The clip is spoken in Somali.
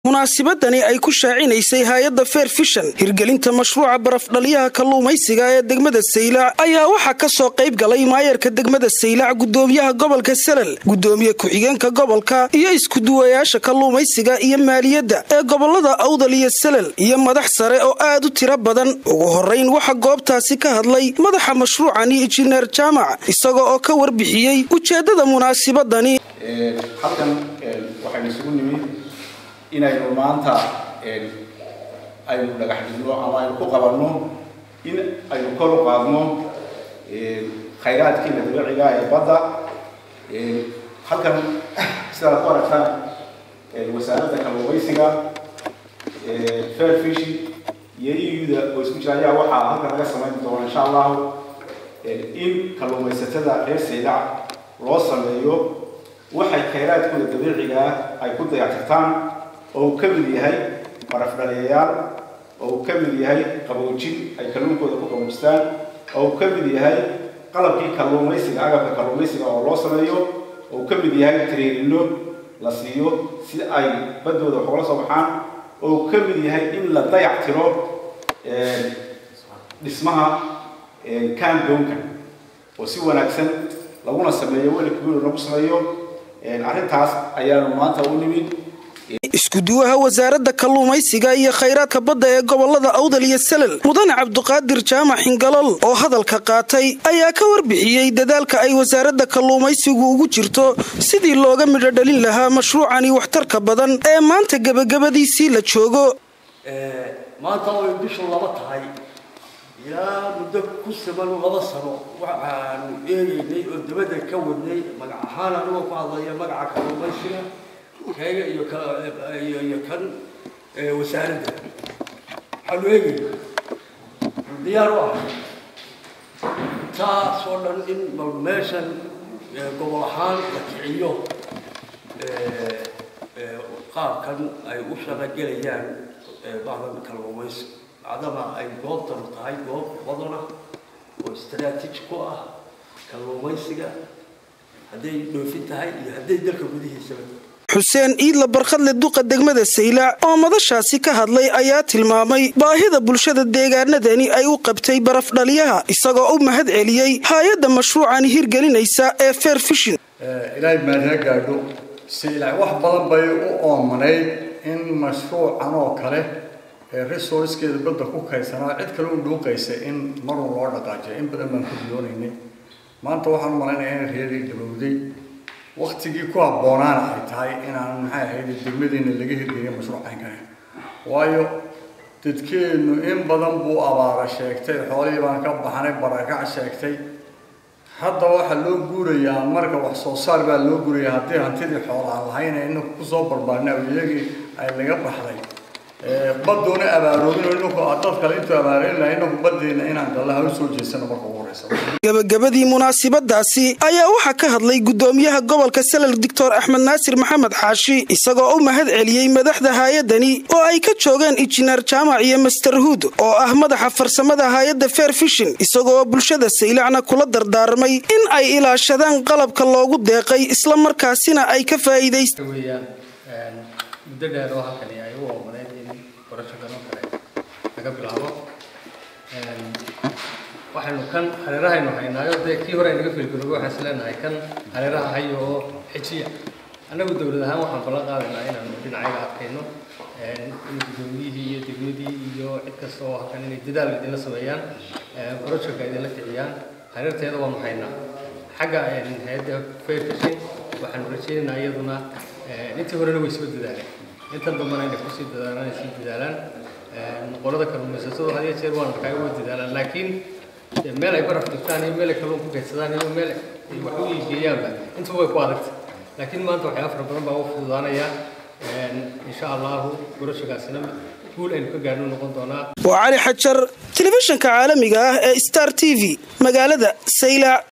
munaasibadani ay ku shaacinaysay hay-adda fair fishan hirgelinta mashruuca barafdhaliyaha kalluumaysiga ee degmada saylac ayaa waxaa ka soo qayb galay maayarka degmada saylac gudoomiyaha gobolka salal gudoomiye ku-xigeenka gobolka iyo iskuduwayaasha kalluumaysiga iyo maaliyadda ee gobolada awdal iyo salal iyo madax sare oo aad u tiro badan ugu horeyn waxaa goobtaasi ka hadlay madaxa mashruucani injineer jaamac isaga oo ka warbixiyey ujeedada munaasibadani halkan waxaynu isugu nimid inaynu maanta aynu dhagax dhigno ama aynu ku qabanno in aynu kor u qaadno khayraadkiina dabiiciga ee badda halkan sidaad ku aragtaan wasaaradda kalluumaysiga fair fish iyo euda oo isku jira ayaa waxaa halkan laga samayn doona insha allahu in kalluumaysatada reer saylac loo sameeyo waxay khayraadkooda dabiiciga ay ku dayactirtaan oo uu ka mid yahay barafdhaliyayaal oo uu ka mid yahay qaboojin ay kalluunkooda ku qaboojistaan oo uu ka mid yahay qalabkii kalluumaysiga agabka kalluumaysiga oo loo sameeyo oo uu ka mid yahay treenino la siiyo si ay baddooda wax ugala soo baxaan oo uu ka mid yahay in la dayac tiro dhismaha kaandoonka oo si wanaagsan laguna sameeyo welikuul lagu sameeyo arrintaas ayaanu maanta u nimid iskuduwaha wasaaradda kalluumaysiga iyo khayraadka badda ee gobolada awdal iyo salal mudane cabduqaadir jaamac xingalol oo hadalka qaatay ayaa ka warbixiyey dadaalka ay wasaaradda kalluumaysigu ugu jirto sidii looga midho dhalin lahaa mashruucani waxtarka badan ee maanta gebagabadiisii la joogo maanta oo ay bishu laba tahay ilaa muddo ku siman laba sano waxaanu eegaynay oo dabadda ka wadnay magac ahaan anigoo ku hadlaya magaca kalluumaysiga kayga iyo iyo kan wasaaradda waxaanu eegayna diyaar u ah taas oo dhan in bal meeshan gobol ahaan la kiciyo qaabkan ay u shaqogelayaan bahdan kalluumaysiga macdama ay goobtanu tahay goob badana oo istaraatiiji ku ah kalluumaysiga hadday dhoofin tahay iyo hadday dalka gudihiisaba xuseen iidla barkhadle duqa degmada saylac oo madashaasi ka hadlay ayaa tilmaamay baahida bulshada deegaanadani ay u qabtay barafdhaliyaha isagoo u mahad celiyey hay-adda mashruucani hirgelinaysa ee fair fishin ilaahay maadina gaadho saylac wax badan bay u oomanayd in mashruucan oo kale ee resourcekeeda badda ku kaysanaa cid kale u dhuuqaysa in marun loo dhaqaajiyo in badan baan ku biloonaynay maanta waxaan u malaynayaa in reerii gabowday waktigii ku habboonaana ay tahay inaan maxay ahayd degmadeena laga hirgeliyo mashruucan kale waayo dadkeennu in badan buu abaara sheegtay xoolihii baan ka baxnay barakac sheegtay hadda waxaa loo guurayaa marka wax soo saar baa loo guurayaa haddii hantidii xoolaan lahayn inaku kusoo barbaarnay awiyagii ay laga baxday baduuna abaaroobin inaku dad kale intuu abaareyn lahay inaku badeena inaan gallaha u soo jeesano marka ugu horeysa gabagabadii munaasibadaasi ayaa waxaa ka hadlay gudoomiyaha gobolka salal doctor axmed naasir maxamed xaashi isagoo u mahad celiyey madaxda hay-adani oo ay ka joogeen injineer jaamac iyo master huud oo ah madaxa farsamada hay-adda fair fishin isagoo bulshada saylacna kula dardaarmay in ay ilaashadaan qalabka loogu deeqay isla markaasina ay ka faa'iidayst muddo dheer oo halkani ay u oomaneyd in barashadan oo kale laga bilaabo waxaynu kan hareerahaynu haynaayo dee kii hore aynaga filgaroobo waxaan is leenahay kan hareeraha hayo oo xejiya annagu dowlad ahaan waxaan ballan qaadaynaa inaanu dhinacayaga adkayno in gudoomiyihii iyo degmadii iyo cid kasta oo halkan inay dadaal idinla sameeyaan barashaka idinla kiciyaan hareerteeda waanu haynaa xagga hay-adda fair fishing waxaanu rajaynaynaa iyaduna intii horena way soo dadaaleen intan dambana inay kusii dadaalaan ay sii dadaalaan qolada kalluumaysatadu had iyo jeer waan arkaa way dadaalaan laakiin meel ay baraf dhigtaan iyo meel ay kalluun ku kaydsadaan iyo meel ay wax u iigeeyaanba intuba way ku adagtay laakiin maanta waxyaaba fara badan baa u fududaanaya insha allahu gurashagaasina guul aynu ka gaadhno noqon doonaa waa cali xajar telefishinka caalamiga ah ee star t v magaalada saylac